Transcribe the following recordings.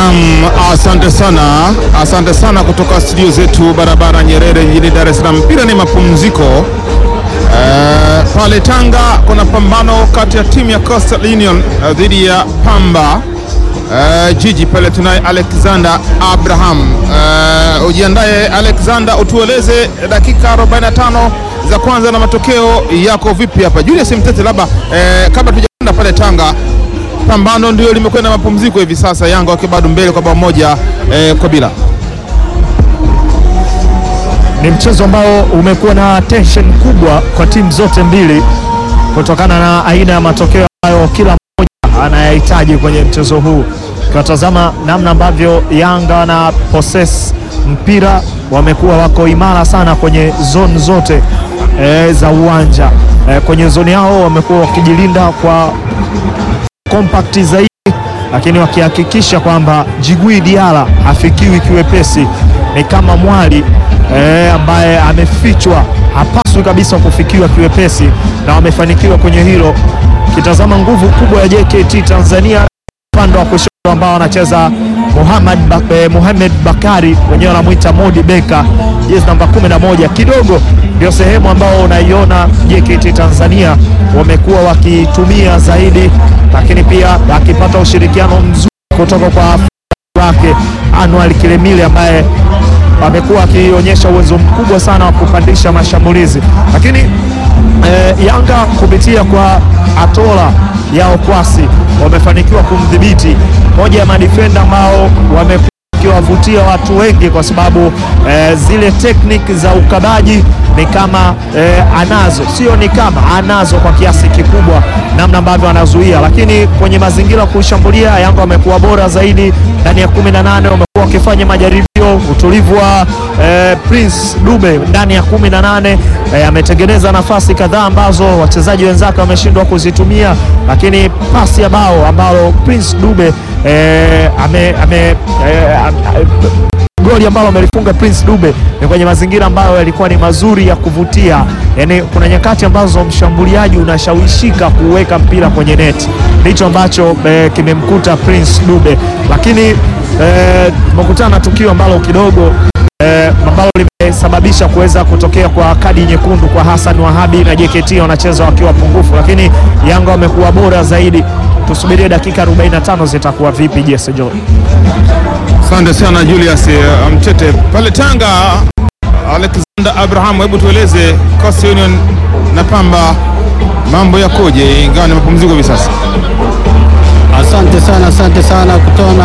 Naam, asante sana, asante sana kutoka studio zetu barabara Nyerere jijini Dar es Salaam. Mpira ni mapumziko. Eh, pale Tanga kuna pambano kati ya timu ya Coastal Union eh, dhidi ya Pamba eh, Jiji. Pale tunaye Alexander Abraham. Eh, ujiandaye Alexander, utueleze dakika 45 za kwanza na matokeo yako vipi hapa. Julius Mtete, labda eh, kabla tujaenda pale Tanga pambano ndio limekwenda mapumziko hivi sasa, Yanga wakiwa bado mbele kwa bao moja eh, kwa bila. Ni mchezo ambao umekuwa na tension kubwa kwa timu zote mbili kutokana na aina ya matokeo ambayo kila mmoja anayahitaji kwenye mchezo huu. Ukiwatazama namna ambavyo Yanga wana possess mpira, wamekuwa wako imara sana kwenye zone zote e, za uwanja e, kwenye zoni yao wamekuwa wakijilinda kwa compact zaidi, lakini wakihakikisha kwamba Jigui Diala hafikiwi kiwepesi. Ni kama mwali eh, ambaye amefichwa, hapaswi kabisa kufikiwa kiwepesi, na wamefanikiwa kwenye hilo. Kitazama nguvu kubwa ya JKT Tanzania upande wa kushoto ambao wanacheza Muhammad ba eh, Muhammad Bakari wenyewe wanamwita Modi Beka, jezi namba 11. Kidogo ndio sehemu ambao unaiona JKT Tanzania wamekuwa wakitumia zaidi, lakini pia akipata ushirikiano mzuri kutoka kwa wake Anwar Kilemile ambaye amekuwa akionyesha uwezo mkubwa sana wa kupandisha mashambulizi, lakini eh, Yanga kupitia kwa Atola yao Kwasi wamefanikiwa kumdhibiti moja ya madifenda ambao wamekuwa wakiwavutia watu wengi kwa sababu eh, zile tekniki za ukabaji ni kama eh, anazo, sio ni kama anazo kwa kiasi kikubwa, namna ambavyo anazuia, lakini kwenye mazingira ya kushambulia Yanga wamekuwa bora zaidi ndani ya 18 wamekuwa wakifanya majaribio. Utulivu wa eh, Prince Dube ndani ya 18 eh, ametengeneza nafasi kadhaa ambazo wachezaji wenzake wameshindwa kuzitumia, lakini pasi ya bao ambalo Prince Dube eh, ame, ame, eh, am- goli ambalo amelifunga Prince Dube ni kwenye mazingira ambayo yalikuwa ni mazuri ya kuvutia. Yani kuna nyakati ambazo mshambuliaji unashawishika kuweka mpira kwenye neti, ndicho ambacho eh, kimemkuta Prince Dube, lakini eh, tumekutana na tukio ambalo kidogo eh, ambalo limesababisha kuweza kutokea kwa kadi nyekundu kwa Hassan Wahabi na JKT wanacheza wakiwa pungufu, lakini Yanga wamekuwa bora zaidi. Tusubirie dakika 45 zitakuwa vipi, Jesse John. Asante sana Julius eh, Mtete pale Tanga. Alexander Abraham, hebu tueleze Coastal Union na Pamba mambo yakoje, ingawa ni mapumziko hivi sasa? Asante sana, asante sana kutona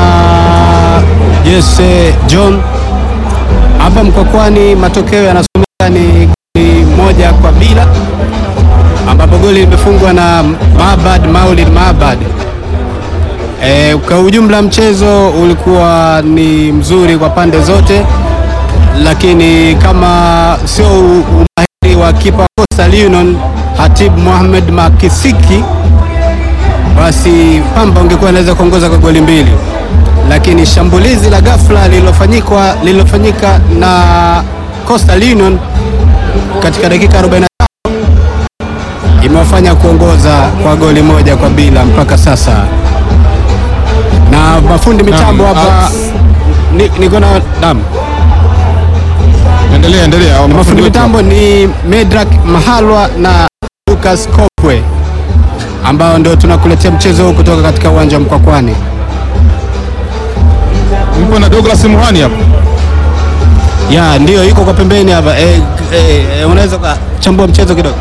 Jesse John. Hapa Mkwakwani matokeo yanasomeka ni goli moja kwa bila, ambapo goli limefungwa na Mabad Maulid Mabad. E, kwa ujumla mchezo ulikuwa ni mzuri kwa pande zote, lakini kama sio umahiri wa kipa Coastal Union Hatib Mohamed Makisiki basi Pamba ungekuwa inaweza kuongoza kwa goli mbili, lakini shambulizi la ghafla lililofanyika lililofanyika na Coastal Union katika dakika 45 imewafanya kuongoza kwa goli moja kwa bila mpaka sasa, na mafundi mitambo Naam, hapa Alex. ni- niko na naam Endelea, endelea. mafundi wetu. mitambo ni Medrak Mahalwa na Lucas Kopwe ambao ndio tunakuletea mchezo huu kutoka katika uwanja wa Mkwakwani. Mpo na Douglas Muhani hapa. Ya, ndio yuko kwa pembeni hapa. Eh, eh, eh, unaweza kuchambua mchezo kidogo?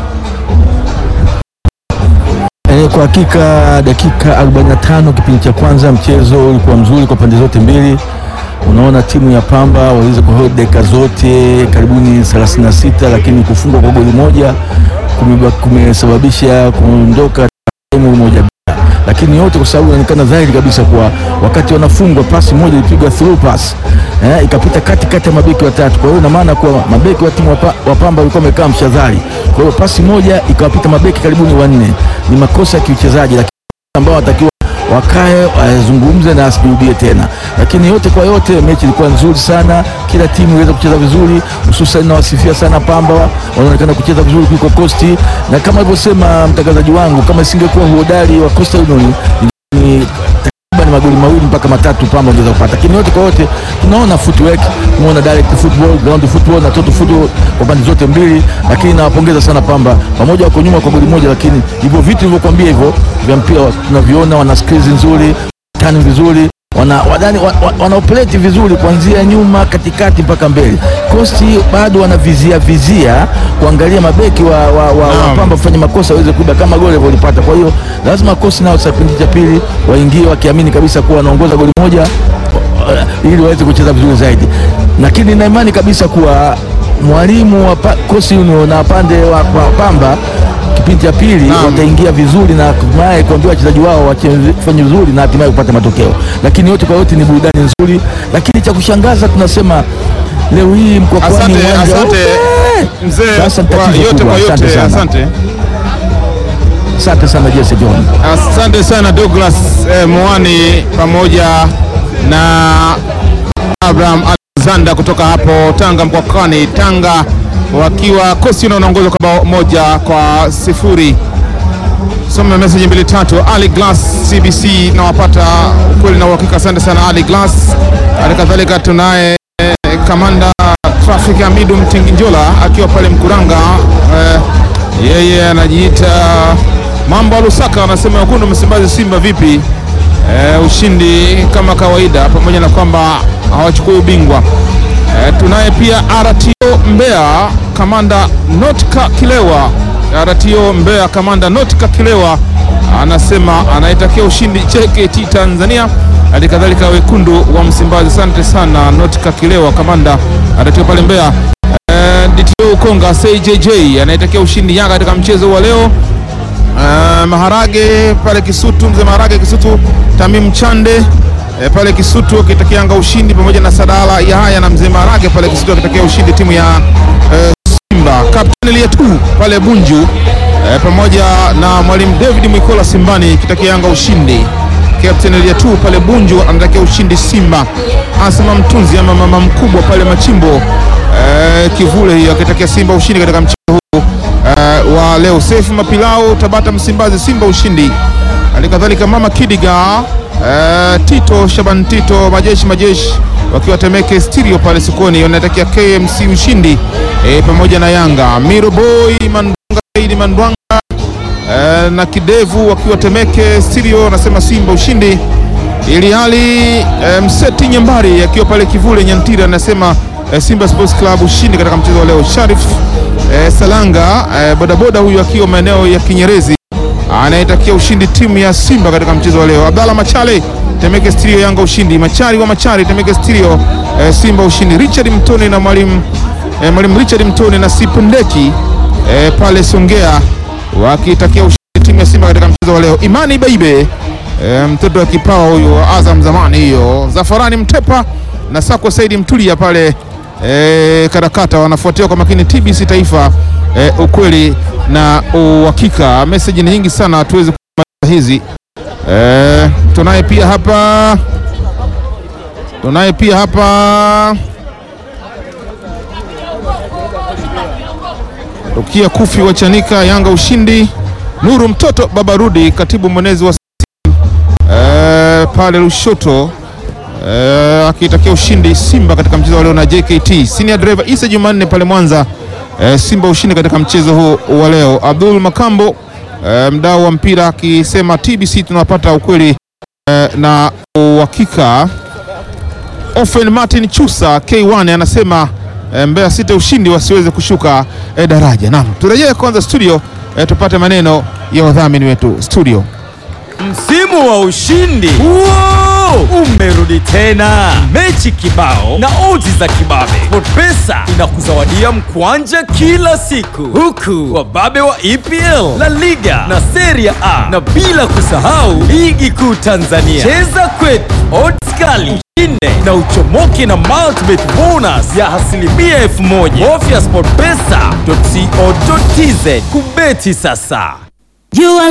E, kwa hakika dakika 45 kipindi cha kwanza mchezo ulikuwa mzuri kwa pande zote mbili. Unaona timu ya Pamba waliweza kuhold dakika zote karibuni 36, lakini kufungwa kwa goli moja kumeba- kumesababisha kuondoka timu moja bila, lakini yote kwa sababu inaonekana dhahiri kabisa kwa wakati wanafungwa pasi moja ilipigwa through pass eh, ikapita kati kati ya mabeki watatu. Kwa hiyo ina maana kuwa mabeki wa timu wa Pa- wa Pamba walikuwa wamekaa mshadhari, kwa hiyo pasi moja ikawapita mabeki karibuni wanne. Ni makosa ya kiuchezaji, lakini ambao watakiwa wakae wazungumze na asijirudie tena. Lakini yote kwa yote, mechi ilikuwa nzuri sana, kila timu iliweza kucheza vizuri, hususan nawasifia sana Pamba, wanaonekana kucheza vizuri kuliko Costi, na kama alivyosema mtangazaji wangu, kama isingekuwa uhodari wa Coastal Union ni takriban magoli mawili mpaka matatu Pamba ungeweza kupata, lakini yote kwa yote tunaona footwork, tunaona direct football, ground football na total football kwa pande zote mbili, lakini nawapongeza sana Pamba, pamoja wako nyuma kwa goli moja, lakini hivyo vitu nilivyokuambia hivyo vya mpira tunaviona, wana skills nzuri, tani vizuri wana, wadani, wa, wa, wana operate vizuri kuanzia nyuma katikati mpaka mbele. Kosti bado wanavizia vizia kuangalia mabeki wa, wa, wa, wa Naam. Pamba kufanya makosa waweze kuiba kama goli walivyolipata. Kwa hiyo lazima Kosti nao kipindi cha pili waingie wakiamini kabisa kuwa wanaongoza goli moja uh, ili waweze kucheza vizuri zaidi, lakini nina imani kabisa kuwa mwalimu wa pa- Kosti Union na pande wa, wa Pamba kipindi cha pili Naam. wataingia vizuri na hatimaye kuambia wachezaji wao wafanye vizuri na hatimaye kupata matokeo, lakini yote kwa yote ni burudani nzuri. Lakini cha kushangaza tunasema leo hii Mkwakwani Asante, uwanja asante ule. mzee, Sasa ni kwa tatizo yote kubwa. kwa yote, Asante sana. asante. Asante sana Jesse John. Asante sana Douglas eh, Mwani pamoja na Abraham Alexander kutoka hapo Tanga Mkwakwani, Tanga wakiwa kosi wanaongoza kwa bao moja kwa sifuri. Soma message mbili tatu. Ali Glass CBC nawapata ukweli na uhakika. Asante sana Ali Glass. Hali kadhalika tunaye eh, kamanda traffic Hamidu Mtinginjola akiwa pale Mkuranga eh, yeye anajiita mambo ya Lusaka, anasema wekundu Msimbazi Simba vipi? Eh, ushindi kama kawaida, pamoja na kwamba hawachukui ubingwa. Eh, tunaye pia RTO Mbeya kamanda Notka Kilewa. RTO Mbeya kamanda Notka Kilewa anasema anaitakia ushindi JKT Tanzania, hali kadhalika wekundu wa Msimbazi. Asante sana Notka Kilewa kamanda RTO pale Mbeya. Eh, DTO Konga CJJ anaitakia ushindi Yanga katika mchezo wa leo. Uh, Maharage pale Kisutu, mzee Maharage Kisutu, Tamim Chande eh, pale Kisutu akitakia Yanga ushindi pamoja na Sadala Yahaya na mzee Maharage pale Kisutu akitakia ushindi timu ya eh, Simba. Kapteni Lietu pale Bunju eh, pamoja na mwalimu David Mwikola Simbani akitakia Yanga ushindi. Captain Lietu pale Bunju anatakia ushindi Simba. Asema Mtunzi ama mama mkubwa pale Machimbo eh, Kivule hiyo akitakia Simba ushindi katika mchezo huu uh, wa leo. Sefu Mapilau Tabata Msimbazi Simba ushindi. Hali kadhalika mama Kidiga uh, Tito Shaban Tito majeshi majeshi wakiwa Temeke Stereo pale sokoni wanatakia KMC ushindi eh, pamoja na Yanga. Miro Boy Mandwanga Saidi Mandwanga eh, na Kidevu wakiwa Temeke Stereo wanasema Simba ushindi ili hali eh, Mseti Nyambari akiwa pale Kivule Nyantira anasema eh, Simba Sports Club ushindi katika mchezo wa leo. Sharif eh, Salanga eh, bodaboda huyu akiwa maeneo ya Kinyerezi anayetakia ushindi timu ya Simba katika mchezo wa leo. Abdalla Machale Temeke Stereo Yanga ushindi. Machari wa Machari Temeke Stereo eh, Simba ushindi. Richard Mtoni na mwalimu eh, mwalimu Richard Mtoni na Sipendeki eh, pale Songea wakitakia ushindi timu ya Simba katika mchezo wa leo. Imani Baibe e, mtoto wa kipawa huyo wa Azam zamani hiyo. Zafarani Mtepa na Sako Saidi Mtulia pale e, Karakata wanafuatiwa kwa makini TBC Taifa e, ukweli na uhakika. Message ni nyingi sana, hatuwezi kumaliza hizi e, tunaye pia hapa tunaye pia hapa Rukia Kufi wa Chanika Yanga ushindi. Nuru mtoto baba rudi katibu mwenezi wa e, pale Lushoto e, akitakia ushindi Simba katika mchezo wa leo na JKT. Senior driver Isa Jumanne pale Mwanza e, Simba ushindi katika mchezo huu wa leo. Abdul Makambo e, mdau wa mpira akisema TBC tunapata ukweli e, na uhakika. Ofen Martin Chusa K1 anasema e, Mbeya City ushindi wasiweze kushuka e, daraja. Naam, turejee kwanza studio e, tupate maneno ya wadhamini wetu studio. Msimu wa ushindi Wow! umerudi tena, mechi kibao na odds za kibabe. SportPesa inakuzawadia mkwanja kila siku, huku wababe wa EPL, La Liga na Serie A, na bila kusahau ligi kuu Tanzania. Cheza kwetu, odds kali ushinde na uchomoke na multibet bonus ya asilimia elfu moja. Bofya sportpesa.co.tz kubeti sasa. You are